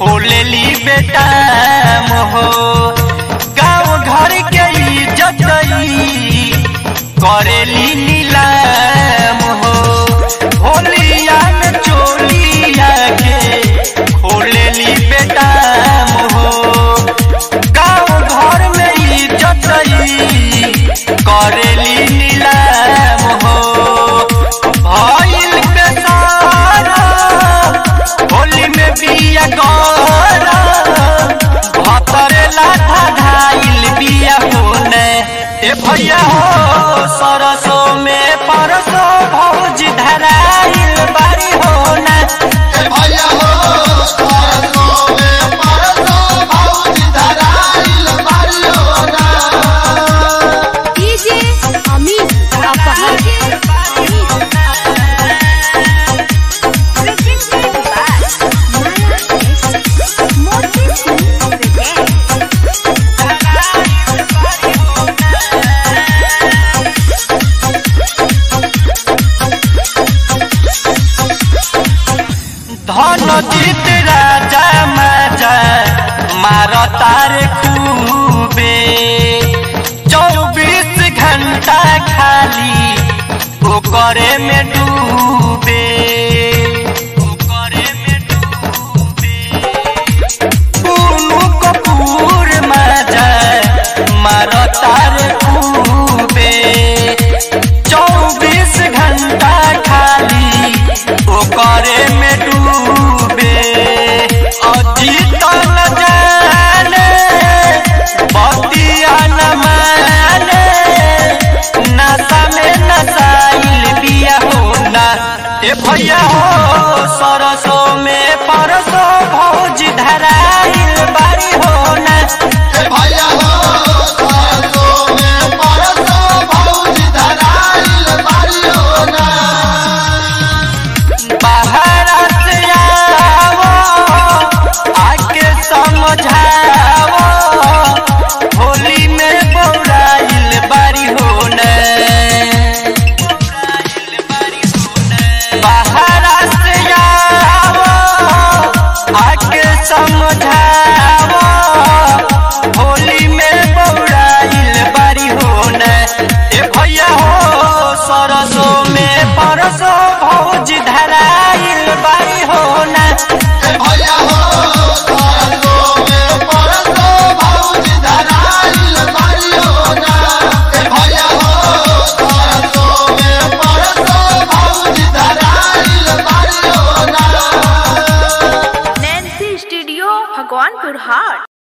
खोलेली बेटा मोहो गाँव घर के इज्जत करेली नीलाम हो होलिया में चोलिया के खोलेली बेटा मोहो गाँव घर में इज्जत करेली नीलाम हो भइल बेसारा होली में बिया गौरा भतरे लाठा धाइल बिया होने ए भैया हो सरसो में परसो भौज धराइल बारी होने ए भैया हो सरसों में परसों भौजी धराइल बारी होना डीजे अमित अपहर मोती सिंह प्रेजेंट धन जीत राजा माजा मार तार खूबे चौबीस घंटा खाली ओकरे में डूबे ओकरे में डूबे पुनु कपूर माजा मार तार खूबे चौबीस घंटा खाली ओकरे में डूबे अजीत न जाने बतिया न माने नशा में नशाइल बिया होना ए भैया हो सरसो में परसो भौज धराइल बारी होना ए भैया हो सरसों में परसों भौजी धराइल बारी होना बाहर से आओ आके समझाओ होली में बौराइल बारी होने बाहर से आओ आके समझाओ होली में बौराइल बारी होने ए भैया हो सरसो में परसो भौज धराइल बारी होना ए भैया हो सरसों में परसों भौजी धराइल बारी होना ए भैया हो सरसों में परसों भौजी धराइल बारी होना नैन्सी स्टूडियो भगवानपुर हाट